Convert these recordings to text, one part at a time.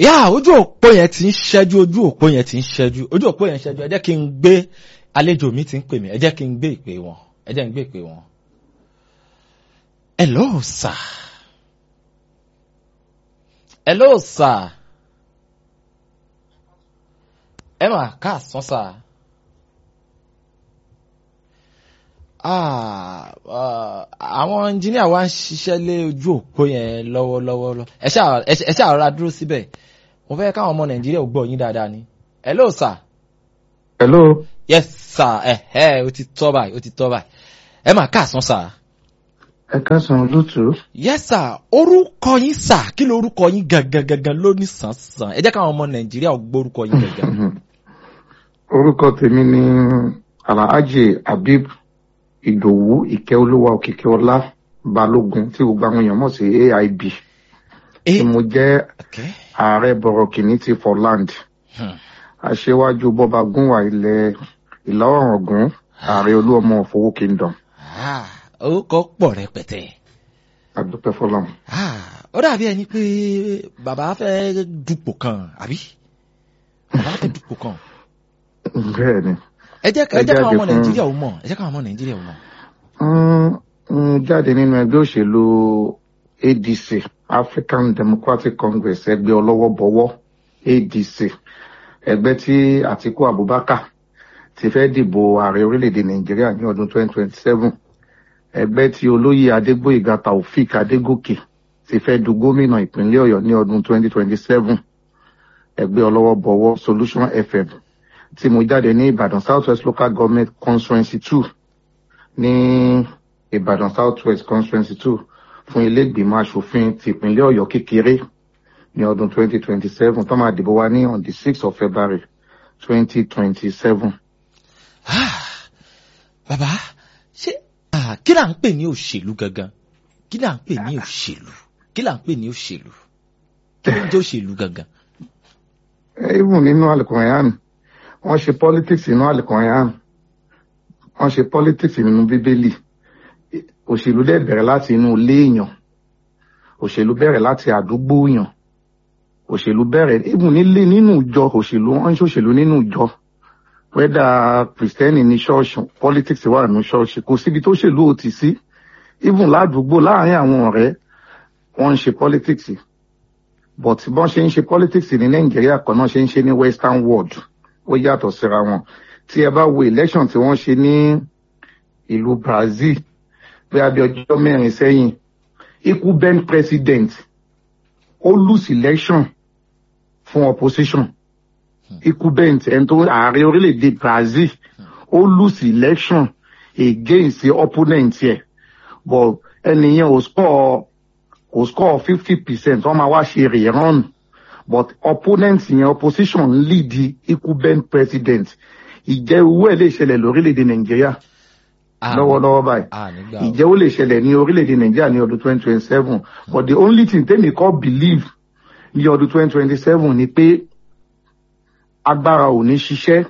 yá ojú òpó yẹn ti ń ṣẹ́jú ojú òpó yẹn ti ń ṣẹ́jú ojú òpó yẹn ṣẹ́jú ẹ jẹ́ kí n gbé àlejò mi ti ń pè mí ẹ jẹ́ kí n gbé ìpè wọn ẹ jẹ́ n gbé ìpè wọn. hello sir. hello sir. ẹ mà káàsán sir. Ah, ah, àwọn ẹnjíníà wa ń ṣiṣẹ́ lé ojú òpó yẹn lọ́wọ́lọ́wọ́ ẹ ṣáà ẹ ṣáà rọra dúró síbẹ̀ mo fẹ́ káwọn ọmọ nàìjíríà ò gbọ́ yín dáadáa ni hello sir hello yes sir ẹ ẹ o ti tọ́ báyìí o ti tọ́ báyìí ẹ máa káàsán sir ẹ káàsán olóòtú yes sir orúkọ yín sir kí ló orúkọ yín gangan gangan ló ní sàn-sàn ẹ jẹ́ káwọn ọmọ nàìjíríà ò gbọ́ orúkọ yín gangan. orúkọ tèmi ni alhaji habib ìdòwú ìkẹ́olúwa òkìkíọlá balógun tí gbogbo àwọn èèyàn mọ̀ sí aib tí mo jẹ́ okay. ààrẹ bọ̀rọ̀kìnní ti for land Hmm. aṣíwájú bọ́ba gúnwà ilẹ̀ ìlà oòrùn ọ̀gùn ààrẹ olúọmọ òfowó kingdom Ah, orúkọ pọ̀ rẹpẹtẹ. àdúpẹ́ fọlọ́m. Ah, ó dàbí ẹni pé bàbá fẹ́ dupò kan àbí bàbá fẹ́ dupò kan. bẹ́ẹ̀ ni ẹ jẹ́ ẹ Ẹ jẹ́ káwọn jáde ọmọ fún- nàìjíríà ò mọ̀ ẹ jẹ́ káwọn ọmọ nàìjíríà ò mọ̀. ń ń jáde nínú ẹgbẹ́ òṣèlú adc african democratic congress ẹgbẹ́ ọlọ́wọ́ bọ̀wọ́ adc ẹgbẹ́ tí àtiku abubakar ti fẹ́ dìbò ààrẹ orílẹ̀-èdè nàìjíríà ní ọdún 2027 ẹgbẹ́ tí olóyè adégbòyèga taofik adégòkè ti fẹ́ du gómìnà ìpínlẹ̀ ọ̀yọ́ ní ọdún 2027 ẹgbẹ́ ọlọ́wọ́ bọ̀wọ́ solution fm tí mo jáde ní ìbàdàn south west local government constituency two ní ìbàdàn south west constituency two fún ilé ìgbìmọ̀ asòfin tìpínlẹ̀ ọ̀yọ́ kékeré ní ọdún 2027 tó máa dìbò wa ní on the 6th of february 2027. Ah, bàbá ṣé ah, kí là ń pè ní òṣèlú gangan kí là ń pè ní òṣèlú kí là ń pè ní òṣèlú kí ló ń jẹ́ òṣèlú gangan. even nínú alukoran wọ́n ṣe politics nínú alukoran wọ́n ṣe politics nínú bíbélì òṣèlú dẹ̀ bẹ̀rẹ̀ láti inú ilé èèyàn òṣèlú bẹ̀rẹ̀ láti àdúgbò èèyàn òṣèlú bẹ̀rẹ̀ even nílé nínú ìjọ òṣèlú wọ́n ń ṣòṣèlú nínú ìjọ wẹ́dà kìrìsìtẹ́nì ní ṣọ́ọ̀ṣì politics wà nínú ṣọ́ọ̀ṣì kò síbi tó ṣèlú ò ti sí even ládùúgbò láàárín àwọn ọ̀rẹ́ wọ́n ń ṣe politics but bọ́n ṣe ń ṣe politics ní nàìjíríà kan náà ṣe ń ṣe ní western world ó yàtọ̀ síra wọn tí ẹ bá wo election tí wọ́n ṣe ní ìlú brazil bí abẹ ọjọ́ mẹ́rin sẹ́yìn ikú ben president ó lose election fún opposition ikú ben ẹni tó ààrẹ orílẹ̀-èdè brazil ó lose election against opponent yẹ but ẹnìyẹn ò score kò score fifty percent wọ́n máa wá ṣe rerun but opponent yẹn opposition ń lead ikú ben president ìjẹ́ owó ẹ̀ lè ṣẹlẹ̀ lórílẹ̀‐èdè nàìjíríà lọ́wọ́lọ́wọ́ báyìí Ah, nígbà wo. ìjẹ́ ó lè ṣẹlẹ̀ ní orílẹ̀‐èdè nàìjíríà ní ọdún twenty twenty seven but the only thing tẹ́mi kọ́ believe ní ọdún twenty twenty seven ni pé agbára ò ní ṣiṣẹ́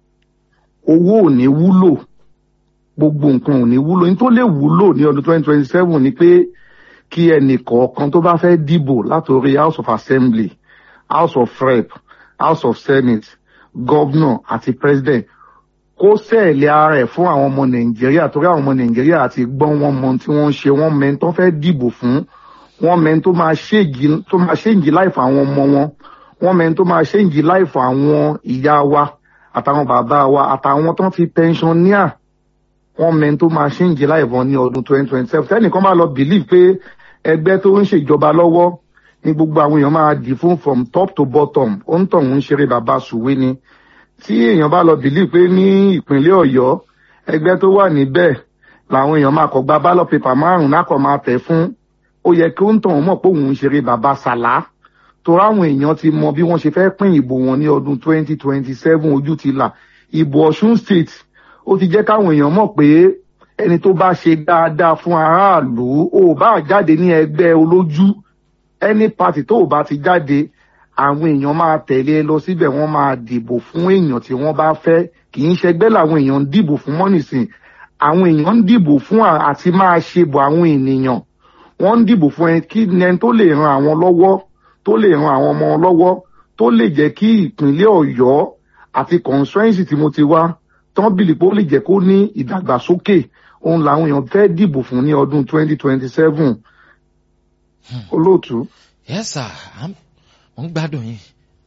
owó ò ní wúlò gbogbo nǹkan ò ní wúlò ní tó lè wúlò ní ọdún twenty twenty seven ni pé kí ẹnì kọ̀ọ̀kan tó bá fẹ́ dìbò látòrí house of assembly house of rep house of senate governor àti president kó sẹ́ẹ̀lì ara ẹ̀ fún àwọn ọmọ nàìjíríà torí àwọn ọmọ nàìjíríà àti gbọ́n wọn mọ tí wọ́n ń ṣe wọ́n mẹ́ni tó fẹ́ dìbò fún wọ́n mẹ́ni tó máa ṣéǹjì tó máa ṣéǹjì láìfọ àwọn ọmọ wọn wọ́n mẹ́ni tó máa ṣéǹjì láìfọ àwọn ìyá wa àtàwọn bàbá wa àtàwọn tó ń fi pensioner wọ́n mẹ́ni tó máa ṣéǹjì láìfọ ní ọdún twenty twenty seven tẹ́nìkan bá lọ believe pé ẹgbẹ́ tó ń ṣèjọba lọ́wọ́ ní gbogbo àwọn èèyàn máa dì fún from top to bottom ó ń tọ̀ ń ṣeré bàbá sùwé ni tí èèyàn bá lọ bìlí pé ní ìpínlẹ̀ ọ̀yọ́ ẹgbẹ́ tó wà níbẹ̀ làwọn èèyàn máa kọ̀ gba ballot paper márùn-ún náà kọ̀ máa tẹ̀ fún ó yẹ kí ó ń tàn wọ́n mọ̀ pé òun ń ṣeré bàbá sàlá torí àwọn èèyàn ti mọ bí wọ́n ṣe fẹ́ pín ìbò wọn ní ọdún 2027 ojú ti là ìbò ọ̀ṣun state ó ti jẹ́ káwọn èèyàn mọ̀ pé ẹni tó bá ṣe dáadáa fún aráàlú ò bá jáde ní ẹgbẹ́ olójú any party tó ò bá ti jáde àwọn èèyàn máa tẹ̀lé e lọ síbẹ̀ wọ́n máa dìbò fún èèyàn tí wọ́n bá fẹ́ kì í ṣẹgbẹ́ làwọn èèyàn ń dìbò fún mọ́nìsìn àwọn èèyàn ń dìbò fún à- àti máa ṣe bò àwọn ènìyàn wọ́n ń dìbò fún ẹni kí ni ẹni tó lè ran àwọn lọ́wọ́ tó tó lè ran àwọn ọmọ lọ́wọ́ tó lè jẹ́ kí ìpínlẹ̀ ọ̀yọ́ àti constituency tí mo ti wá tán bìlì pé ó lè jẹ́ kó ní ìdàgbàsókè òun làwọn èèyàn fẹ́ dìbò fún ní ọdún twenty twenty seven olóòtú. yes sir mo ń gbádùn yín.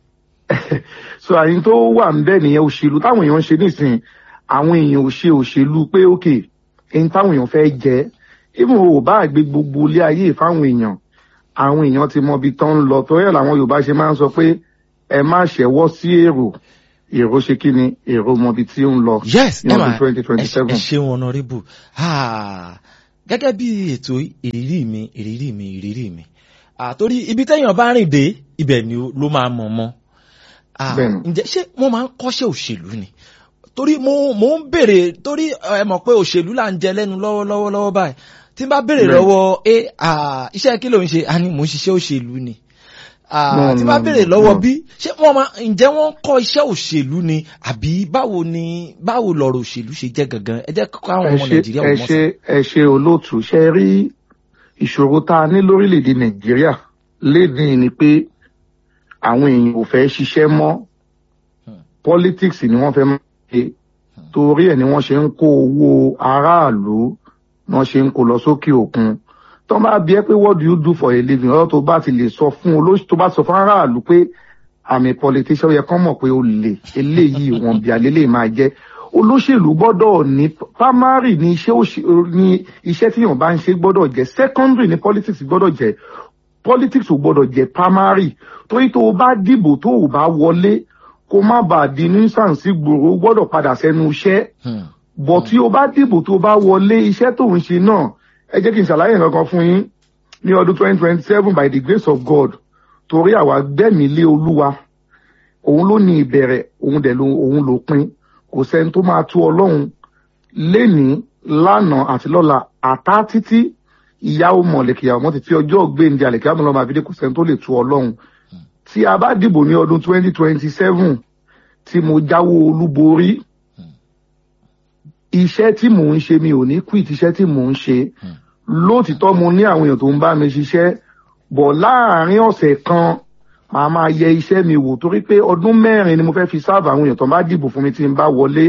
so àyìn tó wà ń bẹ́ẹ̀ nìyẹn òṣèlú táwọn èèyàn ń ṣe nísìnyí àwọn èèyàn ò ṣe òṣèlú pé òkè ẹni táwọn èèyàn fẹ́ jẹ́ even ò bá gbé gbogbo ilé ayé fáwọn èèyàn àwọn èèyàn ti mọ ibi tán ń lọ torí ẹ̀ làwọn yorùbá ṣe máa ń sọ pé ẹ má ṣẹ̀wọ́ sí èrò èrò ṣe kí ni èrò mọ ibi tí ó ń lọ yes ní ẹ ọdún máa twenty twenty ẹ seven. ṣeun honorable Ah, gẹ́gẹ́ bí ètò ìrírí mi ìrírí mi ìrírí mi Ah, torí ibi téèyàn bá rìn dé ibẹ̀ ni ó- ló máa mọ̀ mọ́ Ah, Bẹ́ẹ̀ni. ǹjẹ́ ṣé wọ́n máa ń kọ́ṣẹ́ òṣèlú ni torí mo mo ń béèrè torí ẹ mọ̀ pé òṣèlú là ń jẹ lẹ́nu lọ́wọ́lọ́wọ́ lọ́wọ́ báyìí tí n bá béèrè Bẹ́ẹ̀ni. lọ́wọ́ ẹ ah, iṣẹ́ kí ló ń ṣe a ní mò ń ṣiṣẹ́ òṣèlú ni Ah, No, tí n bá no, béèrè no, lọ́wọ́ no. bí ṣé wọ́n máa ǹjẹ́ wọ́n ń kọ́ iṣẹ́ òṣèlú ni àbí báwo ni báwo lọ̀rọ̀ òṣèlú ṣe jẹ́ gangan ẹ jẹ́ kọ́ àwọn ẹ ọmọ ṣe nàìjíríà ẹ ò mọ̀ sí. ṣe ẹ ṣe olóòtú ṣe rí ìṣòro tá a ní lórílẹ̀‐èdè nàìjíríà lédìí ni pé àwọn èèyàn ò fẹ́ ṣiṣẹ́ mọ́ Hmm. politics ni wọ́n fẹ́ máa ṣe torí ẹ̀ ni wọ́n ṣe ń kó owó aráàlú wọ́n ṣe ń kó lọ sókè òkun tó bá bí ẹ pé what do you do for a living ọ̀rọ̀ tó bá ti lè sọ fún olóṣù tó bá sọ fún aráàlú pé àmì politician ó yẹ kán mọ̀ pé ó lè eléyìí wọn bí alélè máa jẹ́ olóṣèlú gbọ́dọ̀ ní primary ní iṣẹ́ òṣè- ní iṣẹ́ tí yàn bá ń ṣe gbọ́dọ̀ jẹ́ secondary ní politics gbọ́dọ̀ jẹ́ politics ò gbọ́dọ̀ jẹ́ primary torí tó o bá dìbò tó o bá wọlé kó má bàa di nuisance gbòòrò o gbọ́dọ̀ padà sẹ́nu iṣẹ́ Hmm. bọ̀ tí o bá dìbò tó o bá wọlé iṣẹ́ tó ń ṣe náà ẹ jẹ́ kí n ṣàlàyé nǹkan kan fún yín ní ọdún twenty twenty seven by the grace of God torí àwa gbẹ̀mí lé olúwa òun ló ní ìbẹ̀rẹ̀ òun dẹ̀ ló òun ló pin kò sẹ́ni tó máa tú ọlọ́run lénìí lánàá àti lọ́la àtá títí ìyàwó mọ̀lẹ́kìyàwó mọ́ títí ọjọ́ gbẹ̀ǹdẹ̀ àlẹ́kìyàwó mọ́ lọ́mọ àbídé kò sẹ́ni tó lè tú ọlọ́run tí a bá dìbò ní ọdún twenty twenty seven tí mo jáwó olúborí iṣẹ́ tí mò ń ṣe mi ò ní quit iṣẹ́ tí mò ń ṣe lóòtítọ́ mo ní àwọn èèyàn tó ń bá mi ṣiṣẹ́ bọ̀ láàárín ọ̀sẹ̀ kan màá máa yẹ iṣẹ́ mi wò torí pé ọdún mẹ́rin ni mo fẹ́ fi sáàbù àwọn èèyàn tó bá dìbò fún mi tí n bá wọlé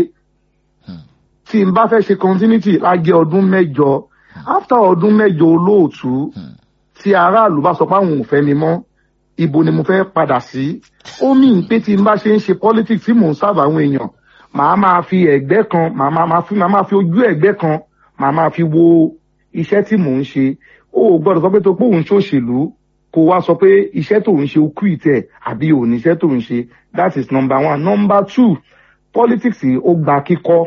tí n bá fẹ́ ṣe continuity á jẹ́ ọdún mẹ́jọ after ọdún mẹ́jọ olóòtú tí aráàlú bá sọ pé àwọn ò fẹ́ mi mọ́ ibo ni mo fẹ́ padà sí ó mì ń pé tí n bá ṣe ń ṣe politics tí mò ń sáàbù àwọn èèyàn màá máa fi ẹ̀gbẹ́ kan màá máa máa fi màá máa fi ojú ẹ̀gbẹ́ kan màá máa fi wo iṣẹ́ tí mò ń ṣe ó ò gbọ́dọ̀ sọ pé tó pé òun ṣòṣèlú kó wá sọ pé iṣẹ́ tó ń ṣe ó kú ìtẹ̀ àbí òun iṣẹ́ tó ń ṣe that is number one number two politics ó gba kíkọ́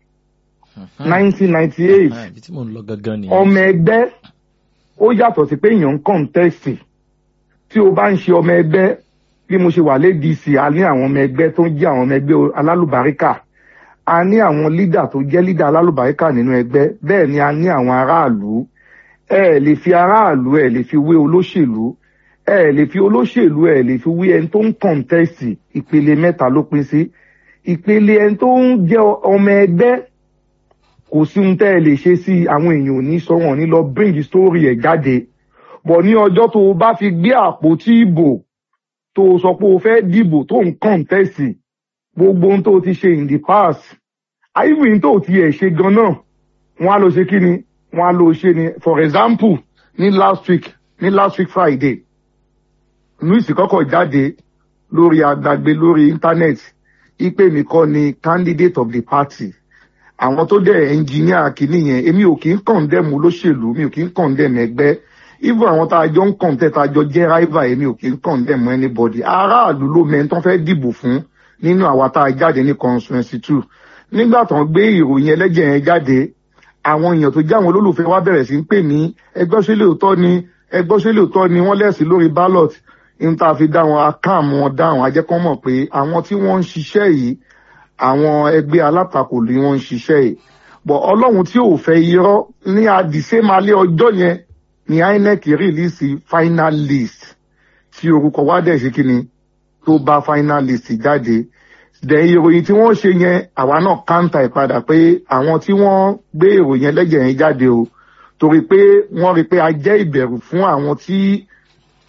nineteen ninety eight Ah, ibi tí mò ń lọ gangan nìyẹn. ọmọ ẹgbẹ́ ó yàtọ̀ sí pé èèyàn ń kọ́ńtẹ́sì tí o bá ń ṣe ọmọ ẹgbẹ́ bí mo ṣe wà lédìsí a ní àwọn ọmọ ẹgbẹ́ tó ń jẹ́ àwọn ọmọ ẹgbẹ́ alálùbáríkà a ní àwọn lídà tó jẹ́ lídà alálùbáríkà nínú ẹgbẹ́ bẹ́ẹ̀ ni a ní àwọn aráàlú ẹ ẹ̀ lè fi aráàlú ẹ lè fi wé olóṣèlú ẹ ẹ̀ lè fi olóṣèlú ẹ lè fi wé ẹni tó ń kọ́ńtẹ́sì ìpele mẹ́ta ló pín sí ìpele ẹni tó ń jẹ́ ọmọ ẹgbẹ́ kò sí ohun tẹ́ ẹ lè ṣe sí àwọn èèyàn ò ní sọ wọn ní lọ bring story ẹ̀ jáde bọ̀ ní ọjọ́ tó o bá fi gbé àpótí ìbò tó o sọ pé o fẹ́ dìbò tó ń kọ́ńtẹ́sì gbogbo ohun tó o ti ṣe in the past àìwìn tó o ti ẹ̀ ṣe gan náà wọ́n á lọ ṣe kí ni wọ́n á lọ ṣe ni for example ní last week ní last week Friday news kọ́kọ́ jáde lórí agbàgbé lórí internet ipe mi kọ́ ni candidate of the party àwọn tó dẹ̀ ẹnjìníà kìíní yẹn èmi ò kí ń kọ̀ǹdẹ̀mù olóṣèlú mi ò kí ń kọ̀ǹdẹ̀mù ẹgbẹ́ even àwọn tá a jọ ń kọ̀ǹtẹ̀ tá a jọ jẹ́ rival èmi ò kí ń kọ̀ǹdẹ̀mù anybody aráàlú ló mẹ́ni tó fẹ́ dìbò fún nínú àwa tá a jáde ní constituency two nígbà tó ń gbé ìròyìn ẹlẹ́jẹ̀ yẹn jáde àwọn èèyàn tó jẹ́ àwọn olólùfẹ́ wa bẹ̀rẹ̀ sí ń pè ní ẹgbẹ́ ṣe lóòótọ́ ni ẹgbẹ́ ṣe lóòótọ́ ni wọ́n lẹ́sìn lórí ballot ní tá a fi dá wọn akáàmù wọn dáhùn ajẹ́kọ́ mọ̀ pé àwọn tí wọ́n ń ṣiṣẹ́ yìí àwọn ẹgbẹ́ alátakò ni wọ́n ń ṣiṣẹ́ yìí bọ̀ ọlọ́run tí ò fẹ́ irọ́ ní àdìsẹ́malẹ́ ọjọ́ yẹn ni INEC rìlíìsì final list tí orúkọ wa dẹ̀ ṣe kíni tó bá final list jáde dẹ̀ ìròyìn tí wọ́n ṣe yẹn àwa náà káńtà ìpadà pé àwọn tí wọ́n gbé ìròyìn ẹlẹ́jẹ̀ yẹn jáde o torí pé wọ́n rí pé a jẹ́ ìbẹ̀rù fún àwọn tí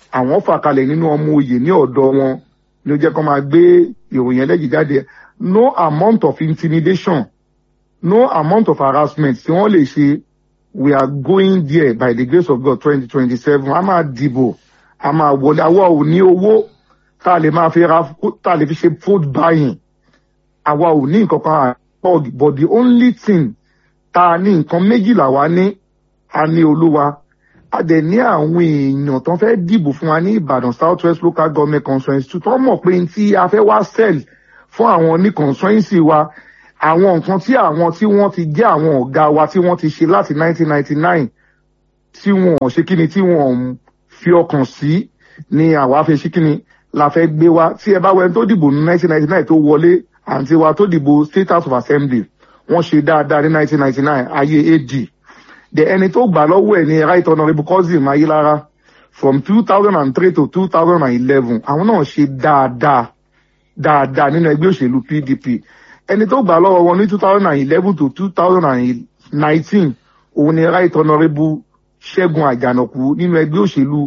àwọn fà kalẹ̀ nínú ọmọ oyè ní ọ̀dọ̀ wọn ni ó jẹ́ kó máa gbé ìròyìn ẹlẹ́jì jáde no amount of intimidation no amount of harassment tí wọ́n lè ṣe we are going there by the grace of God twenty twenty seven a máa dìbò a máa wọlé àwa ò ní owó tá a lè máa fi ra tá a lè fi ṣe vote buying àwa ò ní nǹkan kan àpọ̀ but the only thing tá a ní nǹkan méjìlá wa ní a ní olúwa a dẹ̀ ní àwọn èèyàn tó fẹ́ dìbò fún wa ní ìbàdàn south west local government constituency tó mọ̀ pé tí a fẹ́ wá sell fún àwọn ní constituency wa àwọn nǹkan tí àwọn tí wọ́n ti jẹ́ àwọn ọ̀gá wa tí wọ́n ti ṣe láti 1999 tí wọ́n ò ṣe kíni tí wọ́n fi ọkàn sí ni àwa fẹ́ ṣe kíni la fẹ́ gbé wa tí ẹ bá wẹ́n tó dìbò ní 1999 tó wọlé àǹtí wa tó dìbò state house of assembly wọ́n ṣe dáadáa ní 1999 ayé ad the ẹni tó gbà lọ́wọ́ ẹ̀ ní right honourable cousin ayilara from 2003 to 2011 àwọn náà ṣe dáadáa dáadáa nínú ẹgbẹ́ òṣèlú pdp ẹni tó gbà lọ́wọ́ wọn ní 2011 to 2019 òun ni right honourable ṣẹ́gun àjànàkú nínú ẹgbẹ́ òṣèlú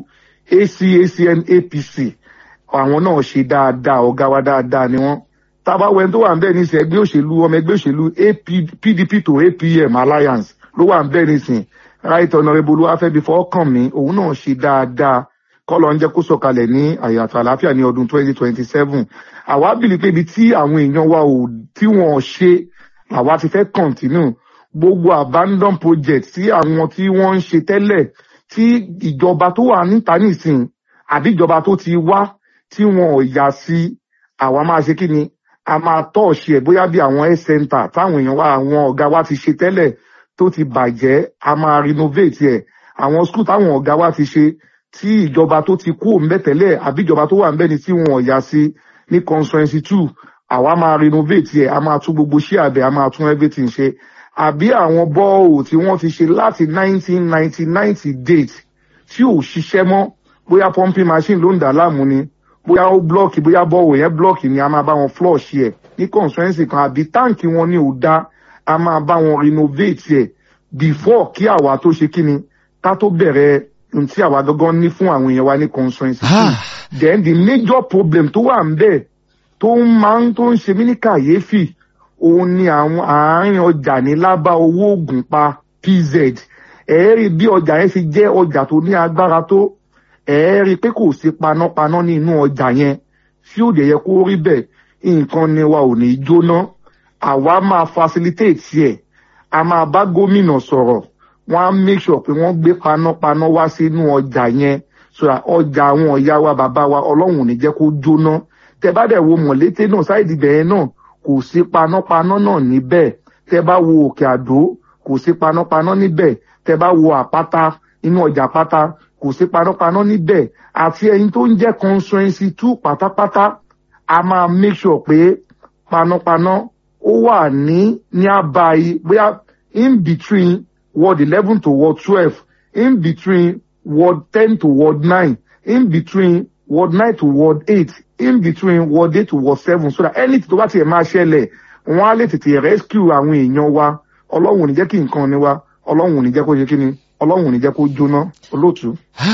acacn apc àwọn náà ṣe dáadáa ọ̀gá wa dáadáa ni wọ́n tábàwẹ̀ tó wà ń bẹ̀ ní sẹ́ ẹgbẹ́ òṣèlú ọmọ ẹgbẹ́ òṣèlú pdp to apm alliance ló wà ń bẹ̀ nísìn right honourable olúwàfẹ́bi fọ́ọ̀kàn mi òun náà ṣe dáadáa kọ́lọ̀ ń jẹ́ kó sọ̀kalẹ̀ ní àyàtọ̀ àlàáfíà ní ọdún 2027 àwa bìlì pé ibi tí àwọn èèyàn wa ò tí wọ́n ṣe àwa ti fẹ́ continue gbogbo abandon project tí àwọn tí wọ́n ń ṣe tẹ́lẹ̀ tí ìjọba tó wà níta nísìn àbí ìjọba tó ti wá tí wọn ò yà sí àwa máa ṣe kí ni a máa tọ́ọ̀ṣì ẹ̀ bóyá bí àwọn health center táwọn èèyàn wa àwọn ọ̀gá wa ti ṣe tẹ́lẹ̀ tó ti bàjẹ́ a máa renovate ẹ̀ àwọn school táwọn ọ̀gá wa ti ṣe tí ìjọba tó ti kú òun bẹ́tẹ̀lẹ̀ àbí ìjọba tó wà ń bẹ́ni tí wọn ò yà sí ní constituency two àwa máa renovate ẹ̀ a máa tún gbogbo ṣé àbẹ̀ a máa tún everything ṣe àbí àwọn bọ́ọ̀lù tí wọ́n ti ṣe láti nineteen ninety ninety date tí ò ṣiṣẹ́ mọ́ bóyá pumping machine ló ń dà láàmú ni bóyá ó blọọkì bóyá bọ́ọ̀lù yẹn blọọkì ni a máa bá wọn flush ẹ̀ ní constituency kan àbí táǹkì wọn ní ò dá a máa bá wọn renovate ẹ̀ before kí àwa tó ṣe kíni ká tó bẹ̀rẹ̀ ohun tí àwa gangan ní fún àwọn èèyàn wa ní constituency two then the major problem tó wà ń bẹ̀ tó ń máa ń tó ń ṣe mí ní kàyéfì òun ni àwọn àárín ọjà ní lábá owó oògùn pa pz ẹ̀ẹ́rì bí ọjà yẹn fi jẹ́ ọjà tó ní agbára tó ẹ̀ẹ́rì pé kò sí panápaná ní inú ọjà yẹn tí ó dẹ̀ yẹ kó rí bẹ́ẹ̀ nǹkan ni wa ò ní jóná àwa máa facilitate ẹ̀ a máa bá gómìnà sọ̀rọ̀ wọ́n á make sure pé wọ́n gbé panápaná wá sínú ọjà yẹn so that ọjà àwọn ọ̀yá wa bàbá wa ọlọ́run ò ní jẹ́ kó jóná tẹ bá dẹ̀ wo mọ̀lété náà sáìdì bẹ̀yẹn náà kò sí panápaná náà níbẹ̀ tẹ bá wo òkè àdó kò sí panápaná níbẹ̀ tẹ bá wo àpáta inú ọjà pátá kò sí panápaná níbẹ̀ àti ẹyin tó ń jẹ́ constituency two pátápátá a máa make sure pé panápaná ó wà ní ní àbáyé bóyá in between ward eleven to ward twelve in between ward ten to ward nine in between ward nine to ward eight in between ward eight to ward seven so that anything tó bá tiẹ̀ máa ṣẹlẹ̀ wọ́n á lè tètè rescue àwọn èèyàn wa ọlọ́run ò ní jẹ́ kí nǹkan ni wa ọlọ́run ò ní jẹ́ kó ṣe kí ni ọlọ́run ò ní jẹ́ kó jóná olóòtú.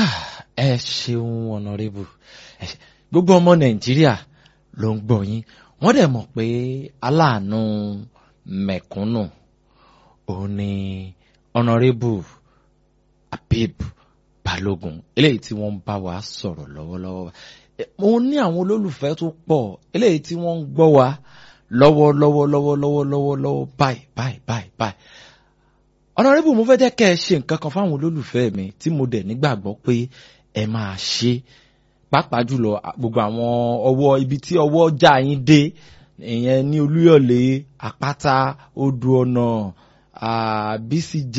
ẹ ṣeun ọ̀nàrẹ́bù gbogbo ọmọ nàìjíríà ló ń gbọ́ yín wọ́n dẹ̀ mọ̀ pé aláàánú mẹ̀kúnnù òun ni ọ̀nàrẹ́bù Habib Balógun eléyìí tí wọ́n ń bá wa sọ̀rọ̀ lọ́wọ́lọ́wọ́ mo ní àwọn olólùfẹ́ tó pọ̀ eléyìí tí wọ́n ń gbọ́ wa lọ́wọ́lọ́wọ́ lọ́wọ́lọ́wọ́ lọ́wọ́lọ́wọ́ báyìí báyìí báyìí báyìí ọ̀nàrẹ́bù mo fẹ́ jẹ́ kẹ́ ẹ ṣe nǹkan kan fáwọn olólùfẹ́ mi tí mo dẹ̀ nígbàgbọ́ pé ẹ máa ṣe pàápàá jùlọ gbogbo àwọn ọwọ́ ibi tí ọwọ́ já yín dé ìyẹn ní olúyọ̀lé àpáta odò ọ̀nà bcj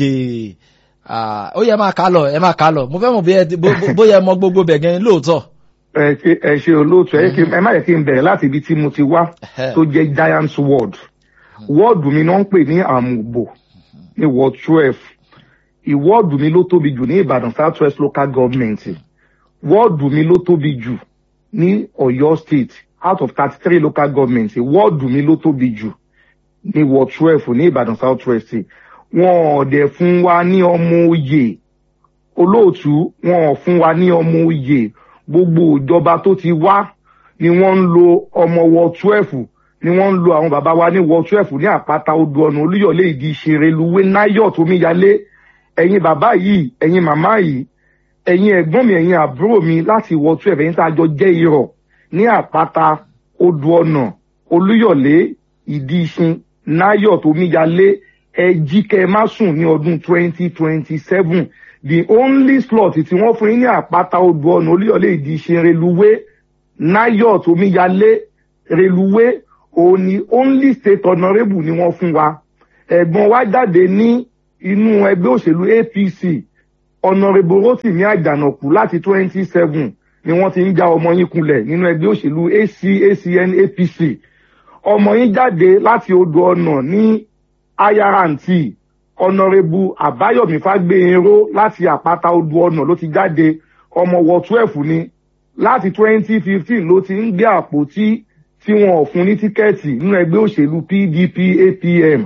ó yẹ máa kà lọ ẹ máa kà lọ mo fẹ́ mọ̀ bóyá ẹ mọ gbogbo bẹ̀ gan lóòótọ́. ẹ ṣe ẹ ṣe olóòtú ẹ má yẹ kí n bẹ̀rẹ̀ láti ibi tí mo ti wá tó jẹ́ giants ward wọ́ọ̀dù mi náà ń pè ní àmùbò ní ward twelve ìwọ́ọ̀dù mi ló tóbi jù ní ìbàdàn south west local government wọ́ọ̀dù mi ló tóbi jù ní ọ̀yọ́ state out of thirty three local government wọ́ọ̀dù mi ló tóbi jù ní ward twelve ní ìbàdàn south west wọn ò dẹ̀ fún wa ní ọmọ oyè olóòtú wọn ò fún wa ní ọmọ oyè gbogbo ìjọba tó ti wá ni wọ́n ń lo ọmọ wọ twelve ni wọ́n ń lo àwọn bàbá wa ní wọ twelve ní àpáta odò ọ̀nà olúyọ̀lé ìdí ìṣeré-luwé náyọ̀ tómíyalé ẹ̀yin bàbá yìí ẹ̀yin màmá yìí ẹ̀yin ẹ̀gbọ́n mi ẹ̀yin àbúrò mi láti wọ twelve ẹ̀yin tá a jọ jẹ́ irọ́ ní àpáta odò ọ̀nà olúyọ̀lé ìdí ìṣin náyọ̀ tómíyalé ẹ jí kẹ́ ẹ má sùn ní ọdún twenty twenty seven the only slot tí wọ́n fún yín ní àpáta odò ọ̀nà olúyọ̀lé ìdí ìṣin reluwé náyọ̀ tómíyalé reluwé òun ni only state honourable ni wọ́n fún wa ẹ̀gbọ́n wa jáde ní inú ẹgbẹ́ òṣèlú apc honourable rotimi àjànàkú láti twenty seven ni wọ́n ti ń já ọmọ yín kulẹ̀ nínú ẹgbẹ́ òṣèlú ac acn apc ọmọ yín jáde láti odò ọ̀nà ní ayaranti honourable àbáyọ̀mí fágbéyìnró láti àpáta odò ọ̀nà ló ti jáde ọmọ wọ twelve ni láti twenty fifteen ló ti ń gbé àpótí tí wọn ò fún ní tíkẹ́ẹ̀tì nínú ẹgbẹ́ òṣèlú pdp apm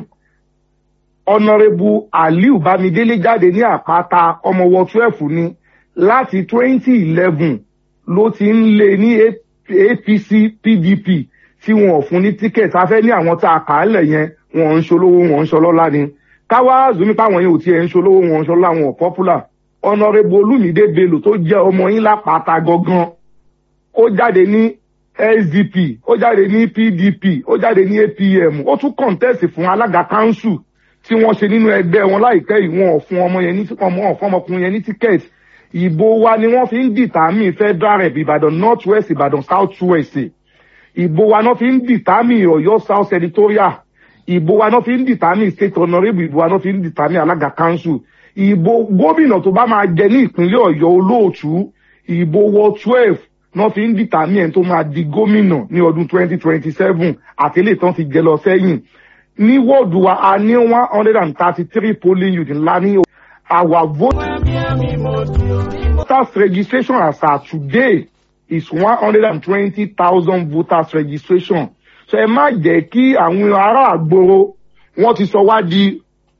honourable aliu bámidélé jáde ní àpáta ọmọ wọ twelve ni láti twenty eleven ló ti ń lé ní apc pdp tí wọn ò fún ní tíkẹ́ẹ̀tì afẹ́ ní àwọn tá a kà á lẹ̀ yẹn wọn ń ṣolówó wọn ń ṣọlọ́lá ni káwá zumi páwọn yẹn ò tiẹ̀ ń ṣolówó wọn ń ṣọlọ́lá wọn ò popular honourable olumide bello tó jẹ́ ọmọ yín lápáta gangan ó jáde ní sdp ó jáde ní pdp ó jáde ní apm ó tún contest fún alága council tí wọ́n ṣe nínú ẹgbẹ́ wọn láìpẹ́ yìí wọn ò fún ọmọ yẹn ní ọmọ ọ̀fún ọmọkùnrin yẹn ní ticket ìbò wa ni wọ́n fi ń dìtàmì federal rep ìbàdàn north west ìbàdàn south west ìbò wa náà fi ń dìtàmì ọ̀yọ́ south senatorial ìbò wa náà fi ń dìtàmì state honourable ìbò wa náà fi ń dìtàmì alága council ìbò gómìnà tó bá máa jẹ ní ìpínlẹ̀ ọ̀yọ́ olóòtú ìbò wọ twelve náà fi ń dìtàmì ẹni tó máa di gómìnà ní ọdún twenty twenty seven àtẹlẹ tán ti jẹ lọ sẹ́yìn ní wọ́ọ̀dù wa a ní one hundred and thirty three polling unit ńlá ní our vote voters registration as at today is one hundred and twenty thousand voters registration so ẹ má jẹ́ kí àwọn ará àgbòrò wọ́n ti sọ wá di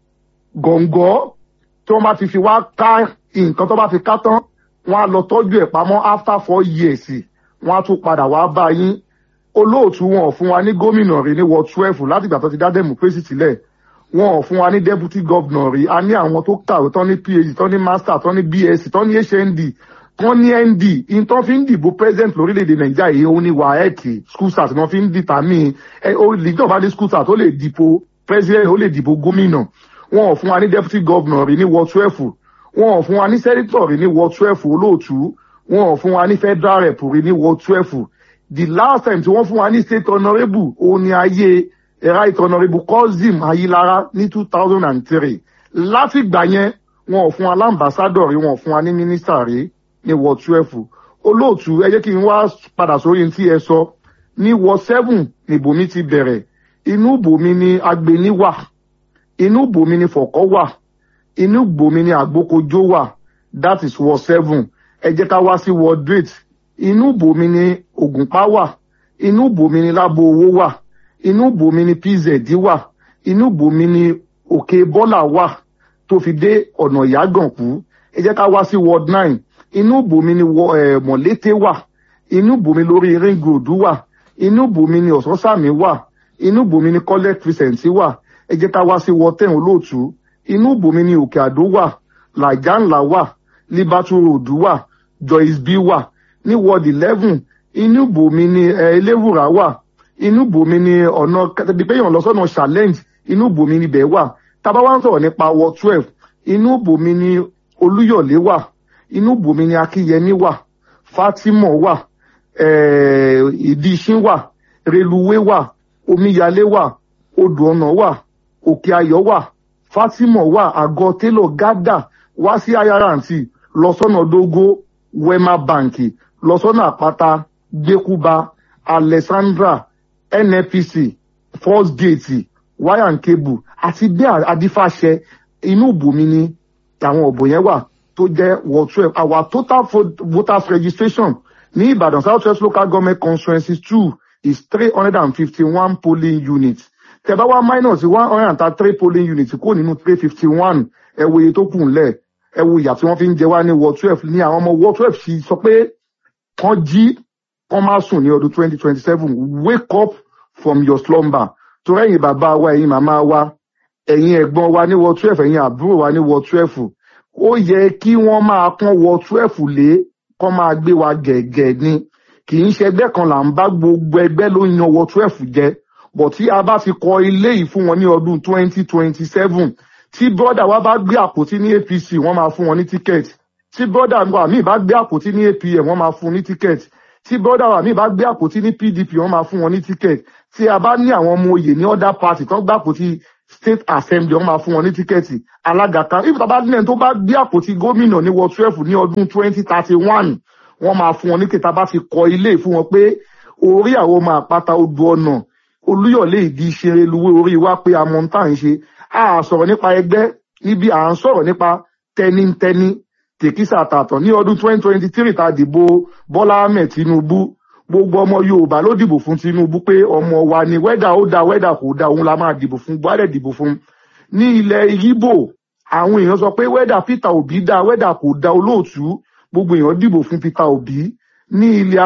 gọ̀ǹgọ́ tí wọ́n bá ti fi wá ká nǹkan tó bá fi ká tán wọ́n á lọ tọ́jú ẹ̀ pamọ́ after four years wọ́n á tún padà wá bá yín olóòtú wọn ò fún wa ní gómìnà rí ní ward twelve láti ìgbà tó ti dá democracy sílẹ̀ wọn ò fún wa ní deputy governor rí a ní àwọn tó kàwé tán ní phd tán ní master tán ní bsc tán ní hnd tán ní nd ìtàn fi ń dìbò president lórílẹ̀‐èdè nàìjíríà yìí ó ní waec school start náà fi ń dìtàmì ẹ ìjọba ní school start ó lè dìbò president ó lè dìbò gómìnà wọn ò fún wa ní deputy governor rí ní ward twelve wọn ò fún wa ní senator rí ní ward twelve olóòtú wọn ò fún wa ní federal rep rí ní ward twelve the last time tí wọ́n fún wa ní state honourable òun ni ayé right honourable kozim ayilara ní two thousand and three láti gbà yẹn wọn ò fún wa lámbàsádọ̀ rí wọn ò fún wa ní mínísítà rí ní ward twelve olóòtú ẹ jẹ́ kí n wá padà sórí tí ẹ sọ ní ward seven ní bòmí ti bẹ̀rẹ̀ inú bòmí ni agbeni wà inú bòmí ni fọ̀kọ́ wà inú bòmí ni àgbókojó wà that is ward seven ẹ jẹ́ ká wá sí ward eight inú bòmí ni ògùnpá wà inú bòmí ni lábo owó wà inú bòmí ni pz wà inú bòmí ni òkè bọ́là wà tó fi dé ọ̀nà ìyágànkú ẹ jẹ́ ká wá sí ward nine inú bòmí ni mọ̀lété wà inú bòmí lórí ring road wà inú bòmí ni ọ̀sánsàmì wà inú bòmí ni collect crescent wà ẹ jẹ́ ká wá sí ward ten olóòtú inú bòmí ni òkè àdó wà làjà ńlá wà liberty road wà joyce b wà ní ward eleven inú bòmí ni eléwùrà wà inú bòmí ni ọ̀nà kẹtẹ́bípẹ́yàn lọ́sọ̀nà challenge inú bòmí ni bẹ́ẹ̀ wà tábà wá ń sọ̀rọ̀ nípa ward twelve inú bòmí ni olúyọ̀lé wà inú bòmí ni akínyẹmí wà fatima wà ìdíṣin wà reluwé wà omíyalé wà odò ọ̀nà wà òkè ayọ̀ wà fatima wà àgọ́ télọ̀ gádà wá sí ayaranti lọ́sọ̀nà dógó wema banki lọ́sọ́nà àpáta gbẹ́kúba alexandra nnpc first gate wire and cable àti bẹ́ẹ̀ adífàṣẹ inú bòmí ni àwọn ọ̀bọ̀ yẹn wà tó jẹ́ ward twelve our total voters registration ní ìbàdàn south west local government constituency two is three hundred and fifty-one polling units tẹ̀bá wá minus one hundred and thirty-three polling units kó nínú three fifty-one ẹ wo iye tó kù ńlẹ̀ ẹ wo ìyà tí wọ́n fi ń jẹ wá ní ward twelve ní àwọn ọmọ ward twelve sì sọ pé kán jí kán má sùn ní ọdún twenty twenty seven wake up from your slumber torí ẹ̀yin bàbá wa ẹ̀yin màmá wa ẹ̀yin ẹ̀gbọ́n wa ní wọ twelve ẹ̀yin àbúrò wa ní wọ twelve ó yẹ kí wọ́n máa pọ́n wọ twelve lé kán máa gbé wa gẹ̀gẹ̀ ni kì í ṣe ẹgbẹ́ kan là ń bá gbogbo ẹgbẹ́ ló ń yan wọ twelve jẹ bọ̀ tí a bá ti kọ ilé yìí fún wọn ní ọdún twenty twenty seven tí bọ́dà wa bá gbé àpótí ní apc wọ́n máa fún wọn ní tíkẹ́ẹ̀tì tí bọ́dà wa míì bá gbé àpótí ní apm wọ́n máa fún ní tíkẹ́ẹ̀tì tí bọ́dà wa míì bá gbé àpótí ní pdp wọ́n máa fún wọn ní tíkẹ́ẹ̀tì tí a bá ní àwọn ọmọ oyè ní other party tán gbé àpótí state assembly wọ́n máa fún wọn ní tíkẹ́ẹ̀tì alága kan if tàbá nílẹ̀ tó bá gbé àpótí gómìnà ní ward twelve ní ọdún twenty thirty one wọ́n máa fún wọn ní kẹta bá ti kọ ilé fún wọn pé orí àwọn ọmọ àpáta odò ọ̀nà olúyọ̀lé ìdí ìṣeré luwé orí wa pé amọ̀ tá à ń ṣe a sọ̀rọ̀ nípa ẹgbẹ́ níbi à ń sọ̀rọ̀ nípa tẹnitẹni tèkísà tààtàn ní ọdún twenty twenty three ta dìbò bọ́lá ahmed tinubu gbogbo ọmọ yorùbá ló dìbò fún tinubu pé ọmọ wa ni wẹ́dà ó da wẹ́dà kò da òun la máa dìbò fún buhari dìbò fún ní ilẹ̀ igbó àwọn èèyàn sọ pé wẹ́dà peter obi da wẹ́dà kò da olóòtú gbogbo èèyàn dìbò fún peter obi ní ilẹ̀